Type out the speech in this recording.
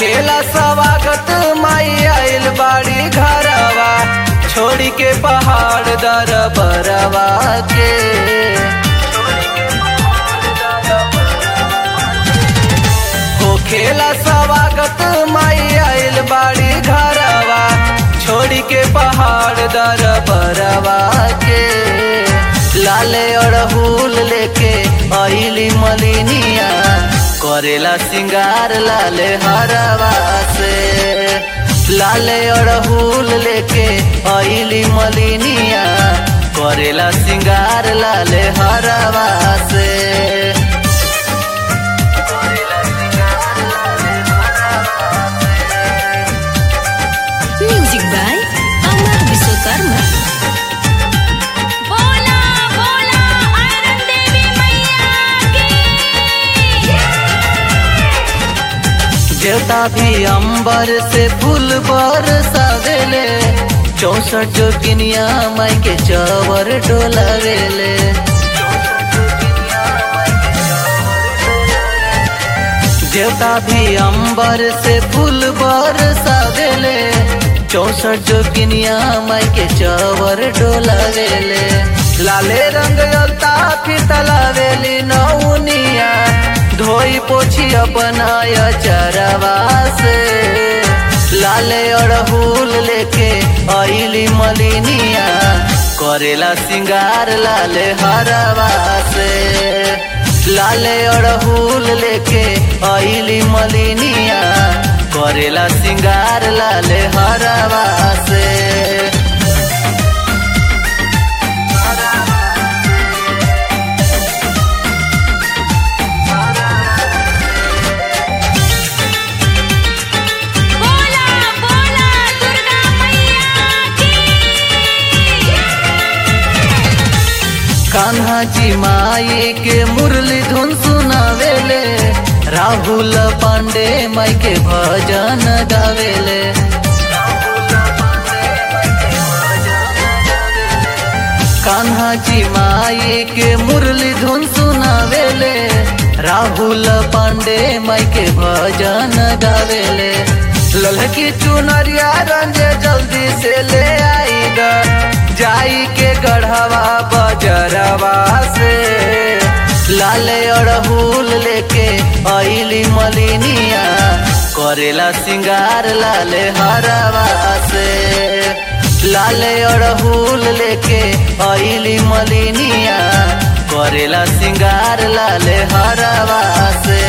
होखेला स्वागत माई आइल बाड़ी घरवा छोड़ी के पहाड़ दर बरवा के होखेला स्वागत माई आइल बाड़ी घरवा छोड़ी के पहाड़ दर बरवा के लाले अड़हुल लेके आइली मलिनिया करेला सिंगार लाले हरवा से लाले अड़हुल लेके आइली मलिनिया करेला सिंगार लाले हरवा से म्यूजिक बाय अमर विश्वकर्मा बोला बोला आयरन देवी मैया की देवता भी अंबर से फूल बरसावेले चौसठ जोगिनिया माई के चवर डोलावेले देवता भी अंबर से फूल बरसावेले चौसठ जोगिनिया माई के चवर डोलावेले लाले रंग अलता फिर तलावेली नौनिया धोई पोछी अपनाय चरवा से लाले अड़हुल लेके आइली मलिनिया करेला सिंगार लाले हरवा से लाले अड़हुल लेके आइली मलिनिया करेला सिंगार लाले हरवा से बोला बोला दुर्गा मैया की कान्हा जी माई के मुरली धुन सुनावेले राहुल पांडे माई के भजन गावेले कान्हा जी माई के मुरली धुन सुनावेले राहुल पांडे माई के भजन गावेले ललकी चुनरिया रंजे जल्दी से ले आई ग जाई के गढ़वा बजरवा से लाले अड़हुल लेके आइली मलिनिया करेला सिंगार लाले हरवा से लाले अड़हुल लेके आइली मलिनिया करेला सिंगार लाले हरवा से